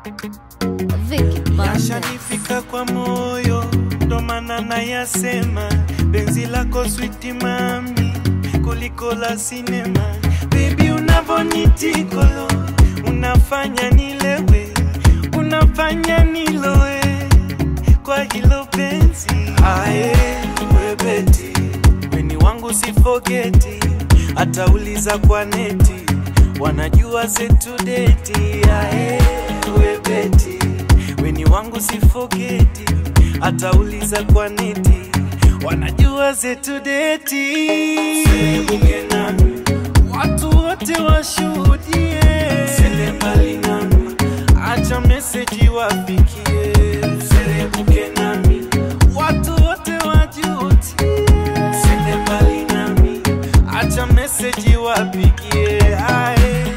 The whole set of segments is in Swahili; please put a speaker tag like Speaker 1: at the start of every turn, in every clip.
Speaker 1: Vicky Bandes.
Speaker 2: Yashanifika kwa moyo, ndo maana nayasema, penzi lako switi mami, kuliko la sinema. Baby unavonitikolo, unafanya nilewe, unafanya niloe kwa hilo penzi. Ae, webeti, weni wangu sifogeti, hata uliza kwa neti, wanajua zetu deti. Ae, webeti, weni wangu sifogeti, hata uliza kwa neti, wanajua zetu deti. Sebuke nami, watu wote washuhudie, sende mbali nami, acha meseji wafikie. Serebuke nami, watu wote wajutie, sende mbali nami, acha meseji wapigie. Ae.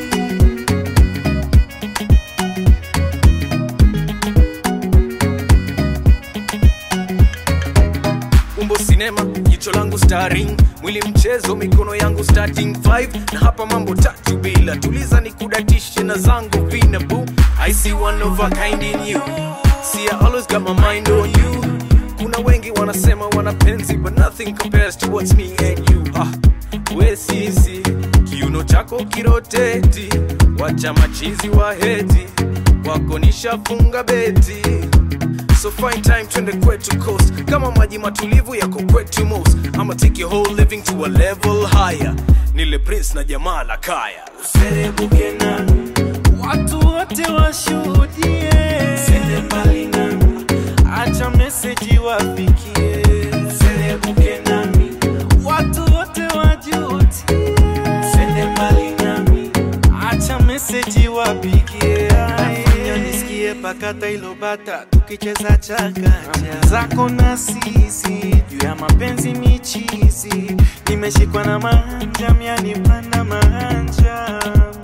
Speaker 3: umbo sinema jicho langu starring mwili mchezo mikono yangu starting 5 na hapa mambo tatu bila tuliza ni kudatishe na zangu vinabu i see one of a kind in you see i always got my mind on you kuna wengi wanasema wanapenzi but nothing compares to what's me and you ah we sisi kiuno chako kiroteti wacha machizi wa heti wako nishafunga beti So find time twende kwetu coast kama maji matulivu yako kwetu most I'ma take your whole living to a level higher nile prince na jamaa la kaya
Speaker 2: Serebuke nami, watu wote washuhudie, sende mbali nami, acha meseji wafikie. Serebuke nami, watu wote wajutie, sende mbali nami, acha meseji wapigie. Nafanya nisikie pakata ilo bata tukicheza chakacha zako na sisi juu ya mapenzi michizi, nimeshikwa na manja mianipanda manja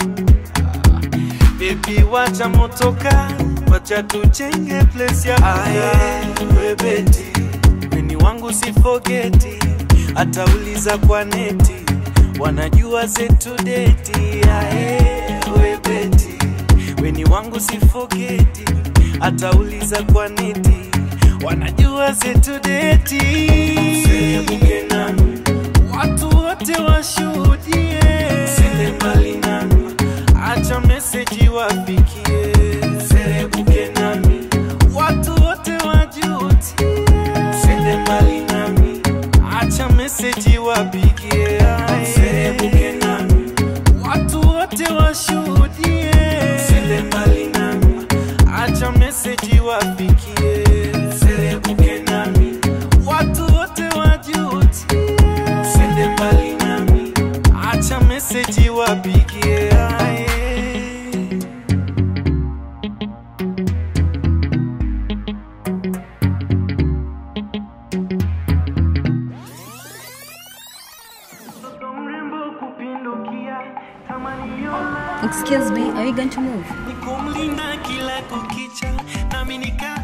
Speaker 2: Baby wacha motoka, wacha tujenge place ya aye webeti weni wangu sifogeti, hata uliza kwa neti, wanajua zetu deti. Aye webeti weni wangu sifogeti, hata uliza kwa neti, wanajua zetu deti. Sebuke nami, watu wote washuhudie, sende mbali nami, acha meseji wafikie. Serebuke nami, watu wote wajutie, sende mbali nami, acha meseji wapigie. Serebuke nami, watu wote washuhudie, sende mbali nami, acha meseji wafikie. Serebuke nami, watu wote wajutie, sende mbali nami, acha meseji wapigie. Aye. Mtoto mrembo kupindukia, kama niliona
Speaker 1: Excuse me, are you going to move?
Speaker 2: nikumlinda kila kukicha, nami nika